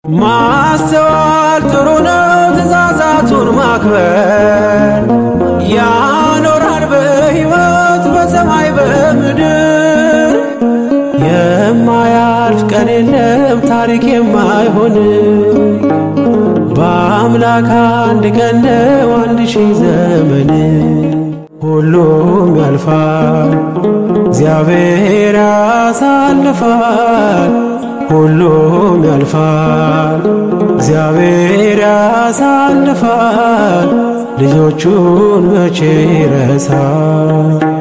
ማስተዋል ጥሩ ነው ትእዛዛቱን ማክበር ያኖራል በሕይወት በሰማይ በምድር የማያልፍ ቀን የለም ታሪክ የማይሆን በአምላክ አንድ ቀን ነው አንድ ሺህ ዘመን ሁሉም ያልፋል እግዚአብሔር ያሳልፋል ሁሉም ያልፋል እግዚአብሔር ያሳልፋል ልጆቹን መቼ ይረሳል